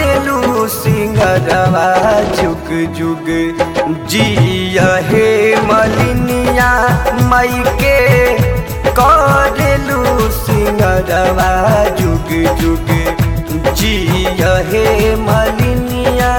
करेलू सिंगरवा जुग जुग जिया हे मलिनिया मई के करेलू सिंगरवा जुग जुग जिया हे मलिनिया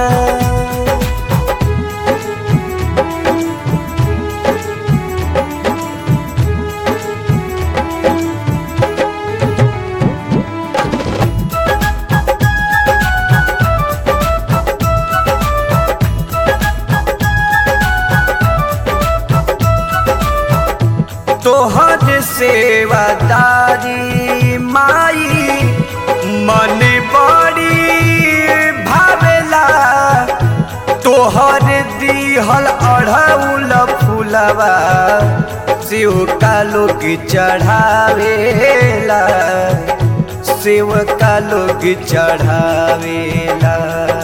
तोहर सेवादारी माई मन बड़ी भावेला तोहर दिहल अढ़ौल फुलवा शिव का लोग चढ़ावेला शिव का लोग चढ़ावेला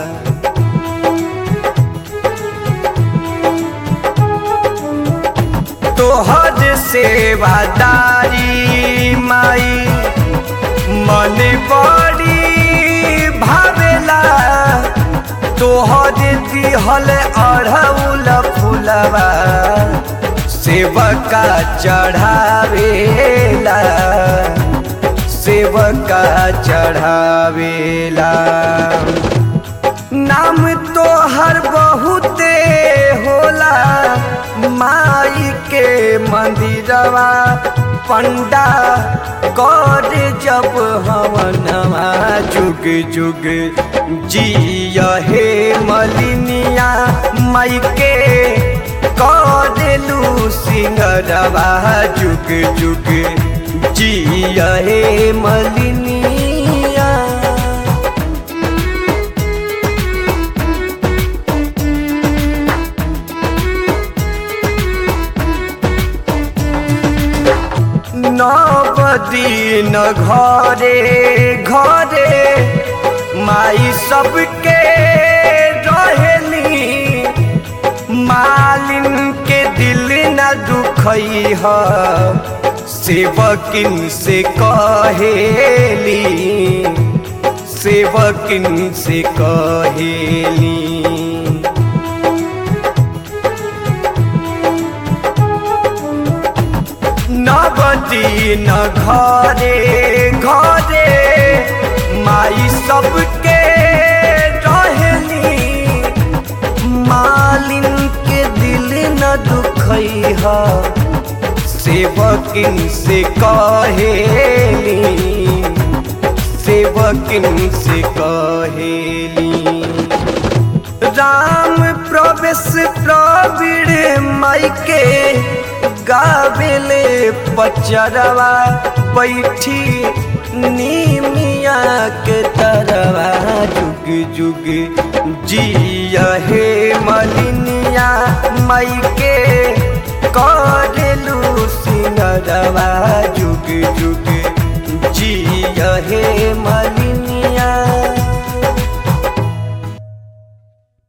तोहर सेवादारी माई मन बड़ी भावेला तोहर दिहल अढ़ौल फुलवा सेवका चढ़ावेला सेवका चढ़ावेला नाम तोहर बहुते होला माई के मंदिरवा पंडा कर जब हवनवा जुग जुग जिया हे मलिनिया माई के करेलू सिंगरवा जुग जुग जिया हे मलिनिया नवदीन घरे घरे माई सबके रहेली मालिन के दिल न दुखई ह सेवकिन से कहेली सेवकिन से कहेली नवदीन घरे घरे माई सबके रहेली मालिन के दिल न दुखई ह सेवकिन से कहेली सेवकिन से कहेली राम प्रवेश प्रवीण माई के गावेले पचरवा बैठी नीमिया के तरवा जुग जुग जिया हे मलिनिया माई के करेलू सिंगरवा जुग जुग जिया हे मलिनिया